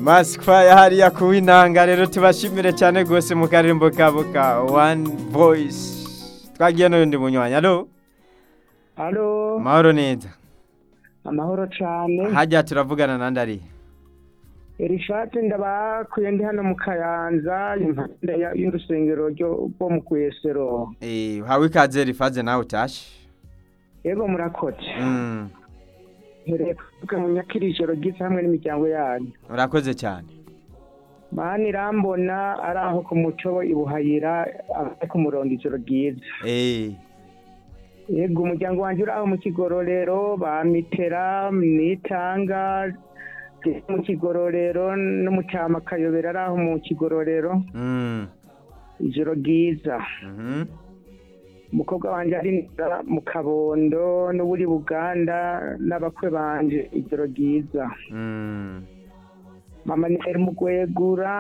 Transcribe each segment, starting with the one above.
Masikwa hariya kuwinanga rero tubashimire cyane rwose mu karimbo kabo ka One Voice twagiye n'undi munywanyi alo Halo, mahoro neza amahoro cane. hajya turavugana na ndari Erishate ndabakuye ndi hano mu Kayanza impande ya- y'urusengero ryo rwo mu Kwesero. eh hawe ikaze rifaze nawe utashe Yego murakoze. mm. Hereye kuvuga mu nyakirijoro ryiza hamwe n'imiryango yanyu. urakoze cyane Mani irambona ari aho ku muco ibuhayira ari ku murongo ijoro ryiza. eh Yego umuryango wanje uri aho mu kigororero bamitera nitanga mu kigororero no mu cyama kayobera ari aho mu kigororero mm. ijoro ryiza. mhm umukobwa wanjye ari mu kabondo n'uburi buganda n'abakwe banje ijoro ryiza mm. mama ni mu gwegura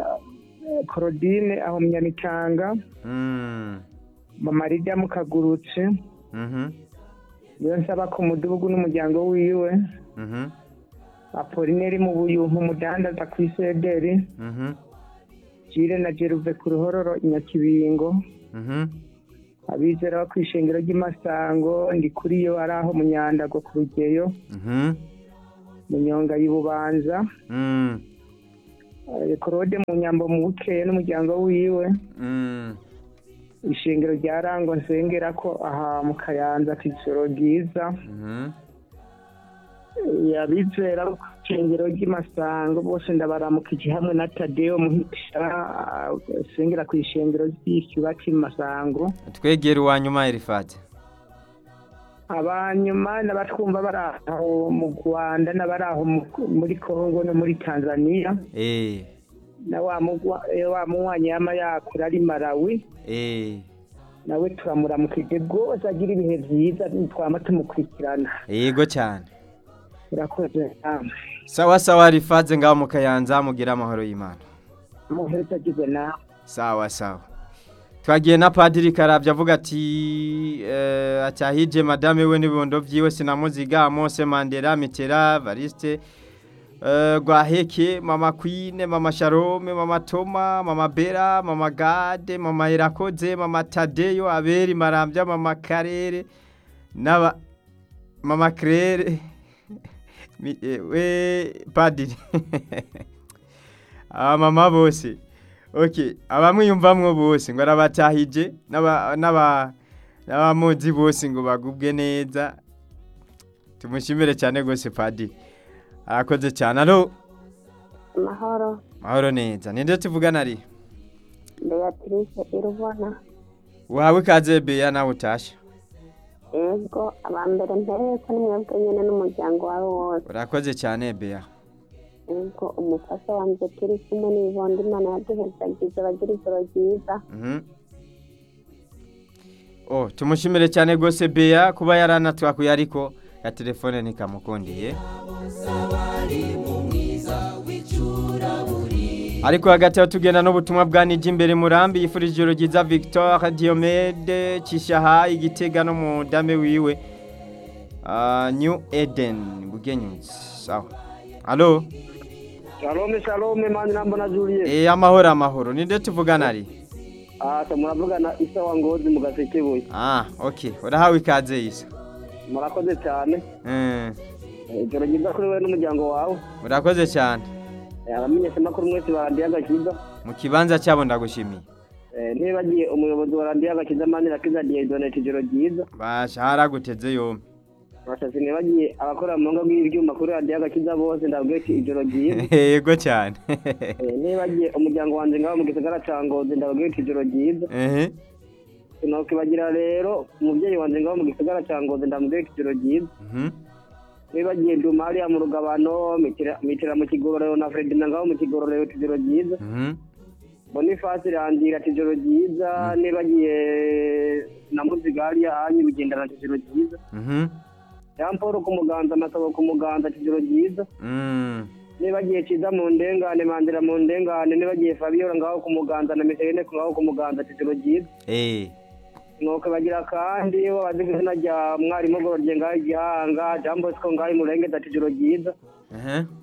korodine aho mu nyamitanga mm. mama rijya mu kagurutse mhm niyo nsaba ku mudugudu n'umuryango wiwe mhm apolineri mu buyumpu umudandaza ku isederi mhm jire na jeruve ku ruhororo i nyakibingo mhm abizera bo ku ishengero ry'imasango ndi kuri yo ari aho mu nyandago ku rugeyo mhm mu nyonga y'ububanza mm. Eh, Claude mu nyambo mu bukeye n'umuryango wiwe mm. ishengero rya rango nsengera ko aha mu kayanza k'ijoro ryiza mhm Eh, abizera bo ku ishengero ry'imasango bose ndabaramukije hamwe na tadeo muhitira asengera ku ishengero ry'icyubaki mu masango twegera uwanyuma erifate abanyuma n'abatwumva bari aho mu rwanda n'abari aho mu- muri kongo no muri tanzania eh na wa mugwa- eh, wa munywanyi yama yakura ari malawi eh nawe turamuramukije rwose agira ibihe byiza twama tumukurikirana yego cyane urakoze namwe sawa sawa rifaze ngaho mu kayanza mugira amahoro y'imana muheri utagize nawe sawa sawa twagiye na padiri karabye avuga ati eh, acyahije madame we n'ibibondo byiwe sinamuziga mose mandela mitera variste eh, rwaheke mama kwine mama sharome mama toma mama bera mama gade mama irakoze mama tadeyo aberi marambya mama karere n'aba mama claire Mi- eh, we padiri abamama bose ok abamwiyumvamwo bose ngo arabatahije n'aba- n'aba- n'abamuzi bose ngo bagubwe neza tumushimire cyane rwose padiri arakoze cyane alo amahoro mahoro neza ninde tuvugana ari beatrice irubona uhawe ikaze beya nawe utashe ego abambere mpereye ko nimwebwe nyine n'umuryango wawe wose urakoze cyane beya ego umufasha wanjye turi kumwe n'ibibondo imana yaduhezagize bagira ijoro ryiza Mhm. oh tumushimire cyane rwose beya kuba yaranatwakuye ariko ya telefone ntikamukundiye ariko hagati aho tugenda n'ubutumwa bwa niji imbere murambi yifurije ijoro ryiza victor diomede kishaha igitega no mu dame wiwe Ah, new eden bugenyuzi sawa alo shalome shalome mani nambona juliet e amahoro amahoro ninde tuvugana ari ata muravugana isa wa ngozi mu gasekebuye ah okay urahawe ikaze isa murakoze cyane Eh, ijoro ryiza kuri wowe n'umuryango wawe urakoze cyane abamenyeshamakuru mwese ba radiyo agakiza mu kibanza cyabo ndagushimiye Eh, ntibagiye umuyobozi wa radiyo agakiza mani rakiza diyedonete ijoro ryiza bashara guteze yombi bashasi ntibagiye abakora mu ngo bw'ibyuma kuri radiyo agakiza bose ndabwiye ati ijoro ryiza yego cyane Eh, nibagiye umuryango wanjye ngaho mu gisagara ca ngozi ndababwiye ati ijoro ryiza ehe sinokibagira rero umubyeyi wanjye ngaho mu gisagara ca ngozi ndamubwiye ati ijoro ryiza mhm nibagiye nduma hariya mu rugabano mitira mitira mu kigororero na fredina ngaho mu kigororero ati ijoro ryiza mhm bonifasi rangira ati ijoro ryiza nibagiye na muziga hariya hanyu bugendana ati ijoro ryiza mhm jean paul ku muganza amasabo ku muganza ati ijoro ryiza mm nibagiye ciza mu ndengane mandira mu ndengane nibagiye fabiola ngaho ku muganza na miserene ngaho ku muganza ati ijoro ryiza eh nuko bagira kandi bazi ku izina rya mwarimu gororye ngaho igihanga jean bosco ngaho imurenge ati ijoro ryiza ehe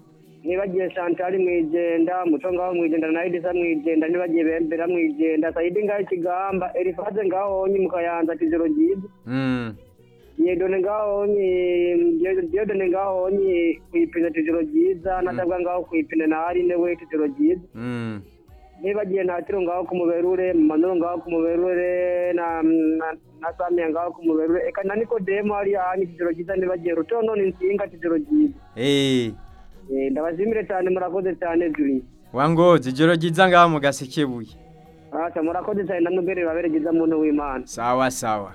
ntibagiye Chantal mwijenda muco ngaho mwijenda na Edisa mwijenda ntibagiye bembera mwijenda Saidi ngaho ikigamba Elifaze ngaho onye mukayanza kijoro ryiza Mm. Diedone ngaho onye Diedone ngaho onye kwipine kijoro ryiza natabwa ngaho kwipine na Arine we kijoro ryiza Mm. nibagiye ntatiro ngaho ku muberure manuro ngaho ku muberure na na, na Samia ngaho ku muberure eka na Nikodemo hari hanyu kijoro ryiza nibagiye rutono n'insinga kijoro ryiza Eh. Eh, ndabashimire cyane murakoze cyane Juri Wangozi ijoro ryiza ngaho mu gasekebuye. Acha murakoze cyane namubere baberegeza muntu w'Imana Sawa sawa.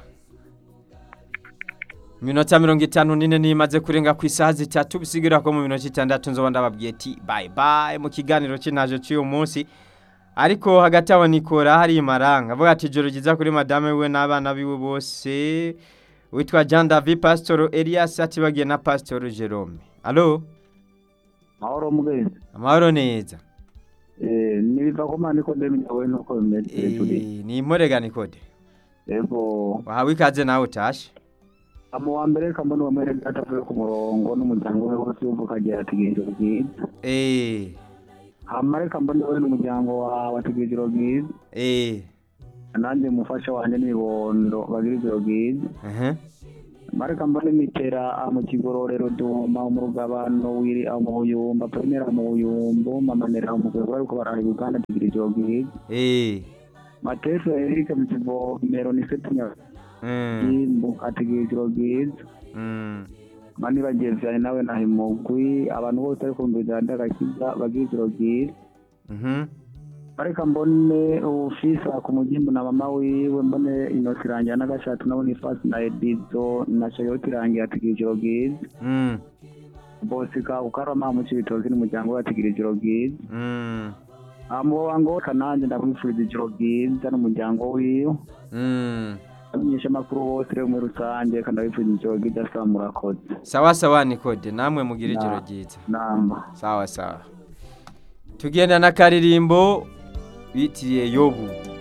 Minota mirongo itanu nine nimaze kurenga ku isaha zitatu bisigira ko mu minota itandatu nzoba ndababwiye ati bye bye mu kiganiro cy'inaje cy'uyu munsi ariko hagati aho nikora hari imaranga avuga ati ijoro ryiza kuri madame we n'abana biwe bose witwa Jean David Pastor Elias atibagiye na Pastor Jerome Allo mahoro mugenzi amahoro neza eh nibiva ko mani ko ndemi nyawe nuko bimeze turi Eh, ni Morega Nikode ego wahawe ikaze nawe utashe amu wa mbere kambona wa mbere gatavuye ku murongo n'umuryango we wose uvuka agira ategereje bwiza eh hamare kambona we n'umuryango wawe ategereje bwiza eh nanjye umufasha wanjye n'ibibondo bagira ijoro bwiza uh mare kambona imitera mu kigororero duma mu rugabano wiri aho mu buyumba primera mu buyumbo mamanera mu rwego ariko baraha uganda ategereje ijoro bwiza eh mateso erike mu kivomero ni setunya mm Jimbo ategereje ijoro bwiza mm mani bagezanye nawe na himugwi abantu bose ariko kumvira ndagakiza bagira ijoro bwiza mhm ariko mbone ufisa ku mugimbu na mama wiwe mbone inosi irangira n'agashatu nabone ifasi na edizo na shayoti irangira ategereje ijoro bwiza mm bose ka ukarama mu cibitozi n'umuryango we ategereje ijoro bwiza mm amubo wango kananje ndakwifuriza ijoro bwiza n'umuryango wiwe mm amenyesha amakuru bose rero muri rusange kandi abifuriza ijoro bwiza asaba murakoze sawa sawa Nikode namwe mugira ijoro Na- ryiza namba sawa sawa tugenda na karirimbo bitiriye yobu